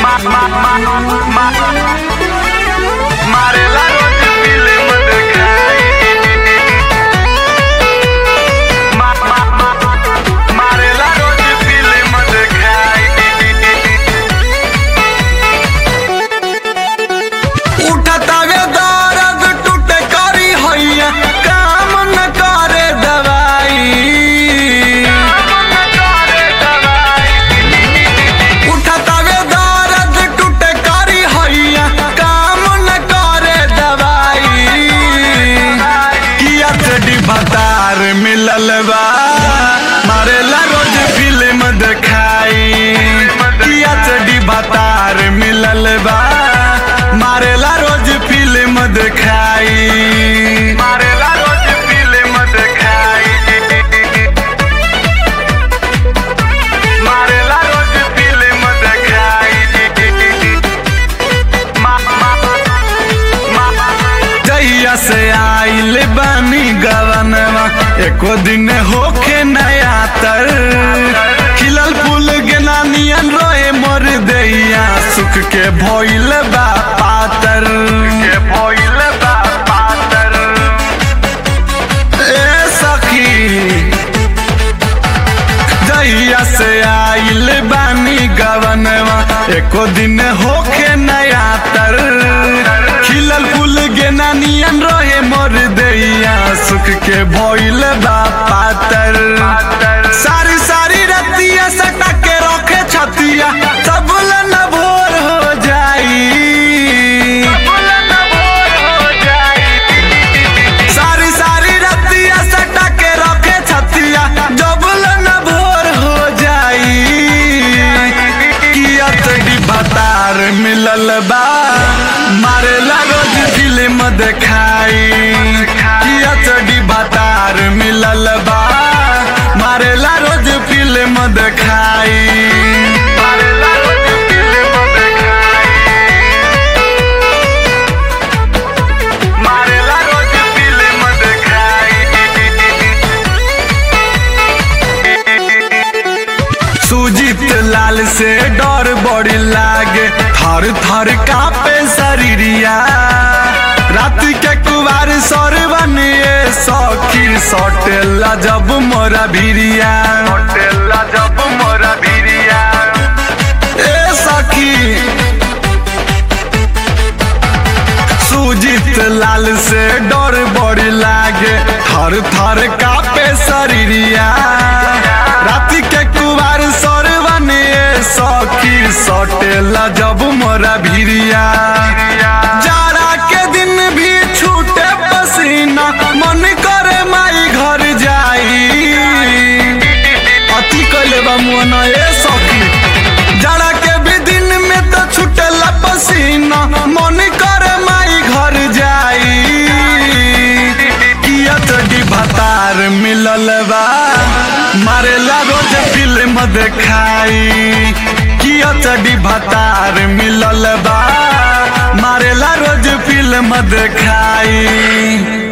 मारेला रोज फिल्म देखाई मा- मा- मा- मारेला रोज फिल्म देखाई उठतावे दर्द टूटे करी हैया काम न करे दवाई उठतावे दर्द टूटे करी हैया काम न करे दवाई किया चडी भतार मिलल बा मारेला रोज फिल्म देखाई किया चडी भतार मिलल बा मारेला रोज फिल्म देखाई मारेला रोज फिल्म देखाई मारेला रोज फिल्म देखाई मा- मा- मा- जहिया से आइल बानी गवनवा एको दिन होखे नया तर खिलल फूल गेना नियन रोए मोर दैया सुख के भइल बा पातर के भइल बा पातर ए सखी जहिया से आइल बानी गवनवा एको दिन होखे नया तर खिलल फूल गेना नियन रहे मोर दैया सुख के भइल बा पातर सारी सारी रतिया सटा के रखे छतिया सब न भोर हो जाई सारी सारी रतिया सटा के रखे छतिया डबल न भोर हो जाई किया तड़ी भतार मिलल बा मारेला रोज फिल्म देखाई किया तड़ी भतार मिलल बा मारेला रोज फिल्म देखाई मारेला रोज फिल्म देखाई मारेला रोज फिल्म देखाई सुजीत लाल से डर बड़ी लागे थर थर कापे शरीरिया रात के कुवार सरवन ये सखी सटेला जब मोरा भिरिया होटेला जब मोरा भिरिया ए सखी सुजीत लाल से डर बड़ी लागे थर थर कापे शरीरिया राति के कुवार सरवन ये सखी सटेला जब मोरा भिरिया जाड़ा के दिन भी छूटे पसीना मन करे माई घर जाई अति कैले बा मुअना ए सखी जाड़ा के भी दिन में तो छूटेला पसीना मन करे माई घर जाई किया तड़ी भतार मिलल बा मारेला रोज फिल्म देखाई किया तड़ी भतार मिलल बा मारेला रोज फिल्म देखाई